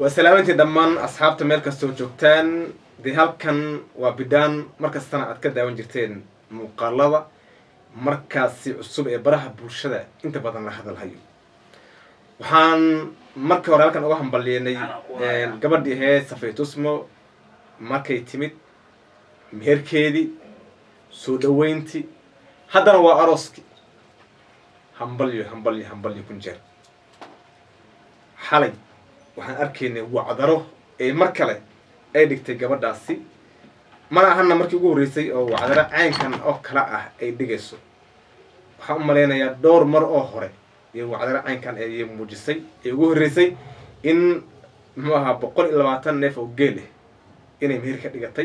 waa salaamantii dhammaan asxaabta meel kastoo joogtaan dee halkan waa bidhaan markastana aad ka daawan jirteen muuqaalada markaasi cusub ee baraha bulshada inta badan la hadalhayo waxaan marka hore halkan uga hambalyeynay gabadhii ahayd safaytusmo markay timid meherkeedii soo dhaweyntii haddana waa arooskii hambalyo hambalyo hambalyo kun jeer xalay waxaan arkaynay wacdaro ee mar kale ay dhigtay gabadhaasi mana ahana markii ugu horreysay oo wacdaro caynkan oo kale ah ay dhigayso waxaan u malaynayaa dhowr mar oo hore iyo wacdaro caynkan ayay muujisay ee ugu horreysay in muxuu ahaa boqol iyo labaatan neef oo geel ah inay meher ka dhigatay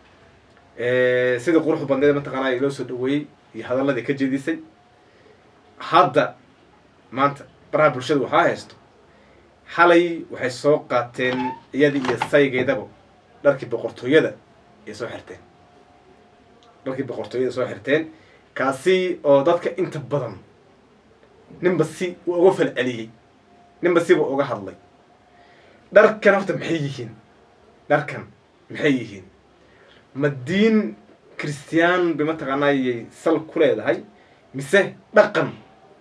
sidii quruxda badneed mataqaanaa loo soo dhaweeyey iyo hadalladii ka jeedisay hadda maanta baraha bulshada waxaa haysto xalay waxay soo qaateen iyadii iyo saygeedaba dharkii boqortooyada ay soo xirteen dharkii boqortooyada soo xirteen kaasi oo dadka inta badan ninba si uu uga falceliyey ninba siba uga hadlay dharkan horta maxay yihiin dharkan maxay yihiin ma diin christiyaan bay mataqaanaayay sal ku leedahay mise dhaqan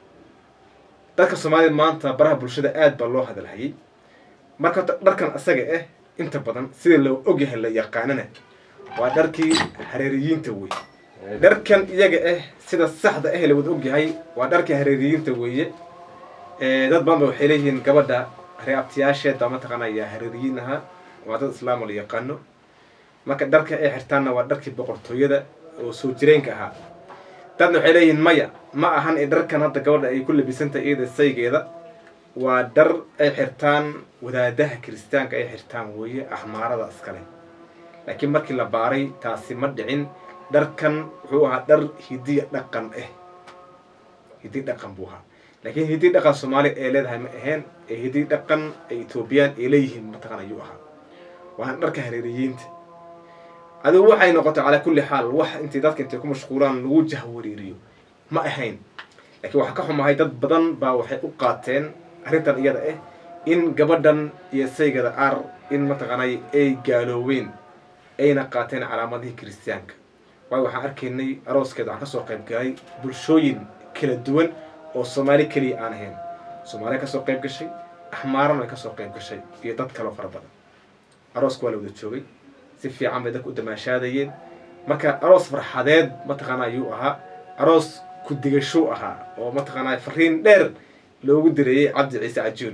dadka soomaalida maanta baraha bulshada aad baa loo hadalhayay marka horta dharkan asaga ah inta badan sida loo ogyahay la yaqaanana waa dharkii hareeriyiinta wey dharkan iyaga ah sida saxda ah la wada ogyahay waa dharkii hareeriyiinta weeye dad badan ba waxay leeyihiin gabadha reeabtiyaasheed baa mataqaanaya hareeriyiin ahaa waa dad islaam la yaqaano marka dharka ay xirtaanna waa dharkii boqortooyada oo soo jireenka ahaa dadna waxay leeyihiin maya ma ahan ee dharkan hadda gabadha ay ku labisantahay iyada saygeeda waa dhar ay xirtaan wadaadaha kiristaanka ay xirtaan weeye axmaarada iskale laakiin markii la baaray taasi ma dhicin dharkan wuxuu ahaa dhar hidiya dhaqan ah hidiy dhaqan buu ahaa laakiin hidiy dhaqan soomaaliya ee leedahay ma aheen ee hidiy dhaqan ay etoobiyaan ay leeyihiin mataqan ayuu ahaa waana dharka hareeriyiinta adigu waxay noqotay calaa kulli xaal wax intay dadka intay ku mashquulaan lagu jahwariiriyo ma ahayn laakiin waxaa ka xumahay dad badan baa waxay u qaateen arrintan iyada ah in gabadhan iyo saygada ar in mataqaanay ay gaalooween ayna qaateen calaamadihii kiristiyaanka waayo waxaan arkaynay arooskeeda waxaan kasoo qayb galay bulshooyin kala duwan oo soomaali keliya aan ahayn soomaaliya kasoo qayb gashay axmaarana way kasoo qayb gashay iyo dad kaloo fara badan arooska waa la wada joogay si fiican bay dadka u damaashaadayeen marka aroos farxadeed mataqaana ayuu ahaa aroos ku-digasho ahaa oo mataqaanaa fariin dheer loogu direeyey cabdi ciise cajuun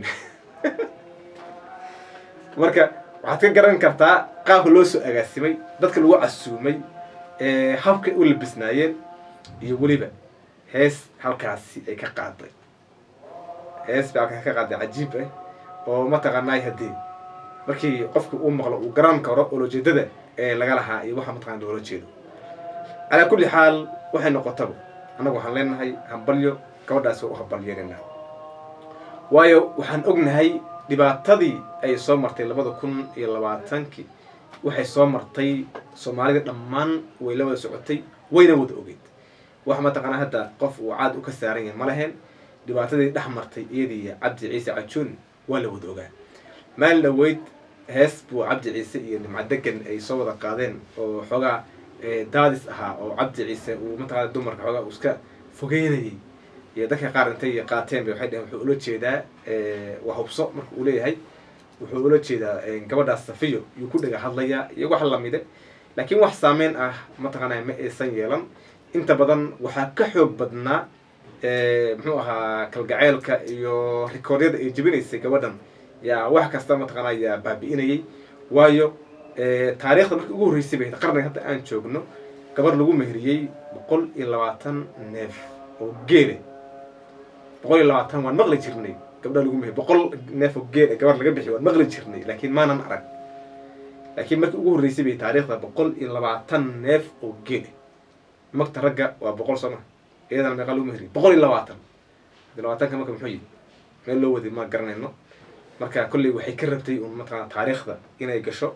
marka waxaad ka garan kartaa qaabka loo soo agaasimay dadka lagu casuumay habkay u labisnaayeen iyo weliba hees halkaasi ay ka qaaday hees bay halkaasi ka qaaday cajiib ah oo mataqaanaay haddii markii qofka uu maqlo uu garan karo olojeedada ee laga lahaa iyo waxa mataqana loola jeedo calaa kulli xaal waxay noqotaba annagu waxaan leenahay hambalyo gabadhaas waa u hambalyeynayna waayo waxaan ognahay dhibaatadii ay soo martay labada kun iyo labaatankii waxay soo martay soomaalida dhammaan way la wada socotay wayna wada ogeyd wax mataqaanaa hadda qof uu caad u ka saaran yahay ma lahayn dhibaatadii dhex martay iyadiiyo cabdi ciise cajuun waa la wada ogaa maalin dhaweyd hees buu cabdi ciise iyo nimcadegan ay soo wada qaadeen oo xoogaa daadis ahaa oo cabdi ciise uu mataqana dumarka xoogaa uu iska fogeynayay iyo dadka qaar intay qaateen bay waxay dhaheen wuxuu ula jeedaa waa hubso marka uu leeyahay wuxuu ula jeedaa gabadhaas safiyo yuu ku dhaga hadlayaa iyo wax lamide laakiin wax saameyn ah mataqaanaa ma aysan yeelan inta badan waxaa ka xoog badnaa muxuu ahaa kalgaceylka iyo rikoodyada ay jebinaysay gabadhan yaa wax kasta mataqaana yaa baabi'inayay waayo taariikhda markii ugu horreysay bay qarniga hadda aan joogno gabar lagu meheriyey boqol iyo labaatan neef oo geele boqol iyo labaatan waan maqli jirnay gabdha lagu meheriy boqol neef oo geele gabar laga bixiy waan maqli jirnay laakiin maanan arag laakiin markii ugu horreysay bay taariikhda boqol iyo labaatan neef oo geele magta ragga waa boqol soo ma iyadana meeqa lagu meheriyey boqol iyo labaatan labaatanka marka muxuu yihi meel loo waday ma garanayno marka kolley waxay ka rabtay un mataqana taariikhda inay gasho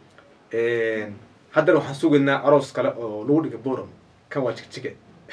haddana waxaan sugaynaa aroos kale oo lagu dhiga boram kan waa jigjige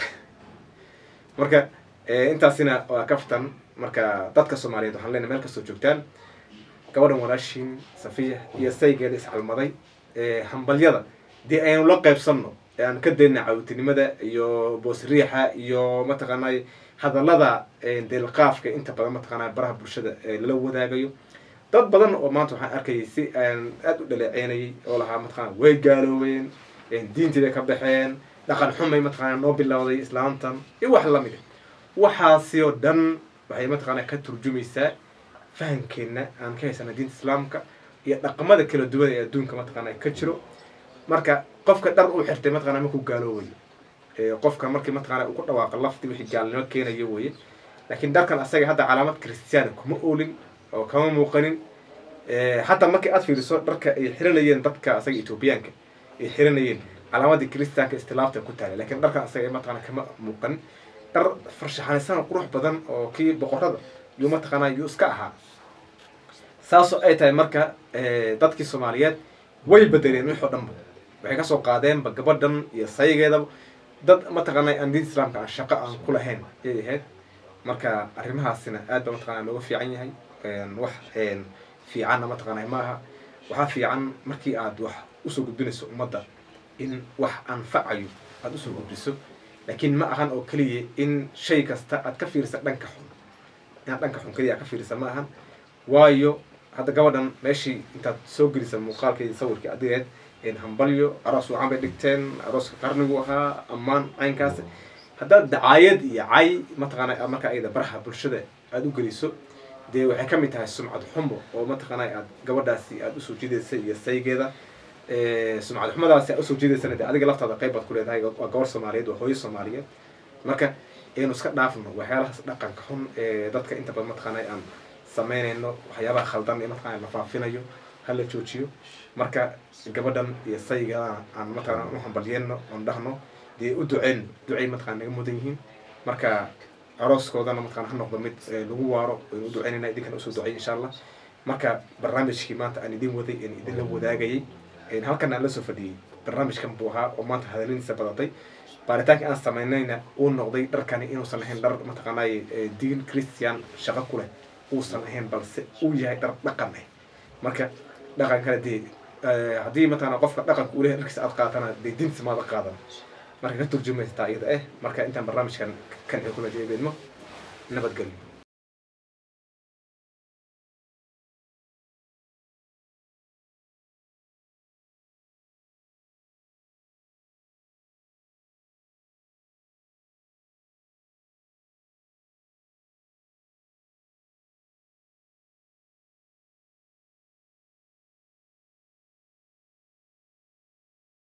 marka intaasina waa kaftan marka dadka soomaaliyeed waxaan leenahay meel kastoo joogtaan gabadhan walaashiin safiya iyo saygeeda iscalmaday hambalyada dee aynu la qaybsanno ee aan ka dayna cawtinimada iyo boosriixa iyo mataqaanay hadallada deelqaafka inta badan mataqaanaa baraha bulshada lala wadaagayo dad badan oo maanta waxaan arkayay si aan aada u dhaleeceynayay oo lahaa mataqana way gaaloobeen diintii bay ka baxeen dhaqan xumay mataqana noo bilowday islaamtan iyo wax lamid a waxaasi oo dhan waxay mataqaana ka turjumaysaa fahamkeenna aan ka haysana diinta islaamka iyo dhaqamada kala duwan ee adduunka mataqaana ka jiro marka qofka dhar u xirtay mataqana markuu gaaloobayo qofka markii mataqana uu ku dhawaaqa lafti wixii gaalnimo keenayo weye laakiin dharkan asaga hadda calaamad christiana kuma oolin oo kama muuqanin hataa markii aad fiiriso dharka ay xiranayeen dadka asaga ethoobiyaanka ay xiranayeen calaamadii christianka istilaafta ku taala lakiin dharkan asaga mataqana kama muuqanin dhar farshaxanisan qurux badan oo kii boqorada yuu mataqaana yuu iska ahaa saasoo ay tahay marka dadkii soomaaliyeed way bedeleen wix oo dhanba waxay kasoo qaadeenba gabadhan iyo saygeedaba dad mataqaana aan diinta islaamka aan shaqo aan ku lahayn ayay ahayd marka arrimahaasina aad ba mataqana looga fiican yahay wax fiicanna mataqaana ma aha waxaa fiican markii aad wax usoo gudbinayso ummadda in wax anfacayo aada usoo gudbiso laakiin ma ahan oo keliya in shay kasta aad ka fiirisa dhanka xun inaad dhanka xun keliya aad ka fiirisa ma ahan waayo hadda gabadhan meeshii intaad soo gelisa muuqaalkeedi sawirkii adigeed hambalyo aroos wacan bay dhigteen arooska qarnigu ahaa ammaan caynkaas haddaad dacaayad iyo cay mataqaana marka ayada baraha bulshada aada u geliso dee waxay ka mid tahay sumcad xumo oo mataqaana aad gabadhaasi aada usoo jiidaysa iyo saygeeda sumcad xumadaasi aad usoo jiidaysana dee adiga laftaada qayb baad ku leedahay waa gabar soomaaliyeed waa hooyo soomaaliyeed marka aynu iska dhaafno waxyaalahaas dhaqanka xun ee dadka inta badan mataqaana aan samaynayno waxyaabaha khaldan ee mataqana la faafinayo hala joojiyo marka gabadhan iyo saygeedana aan mataqana u hambalyeenno oon dhahno dee u duceyno ducay mataqana naga mudan yihiin marka arooskoodana mataqana ha noqdo mid lagu waaro waynu u duceynayna idinkana usoo ducey insha allah marka barnaamijkii maanta aan idin waday aan idinla wadaagayay halkan aan la soo fadhiyey barnaamijkan buu ahaa oo maanta hadaladiisa badatay baaritaanka aan samaynayna uu noqday dharkani inuusan ahayn dhar mataqaanay diin christian shaqo ku leh uusan ahayn balse uu yahay dhar dhaqan ah marka dhaqankana dee haddii mataqana qofka dhaqanka uu lehay dharkiisa aad qaatana dee diintiisa maada qaadan marka ka turjumaysataa iyada eh marka intaan barnaamijkan kan xukumadii beedmo nabadgelyo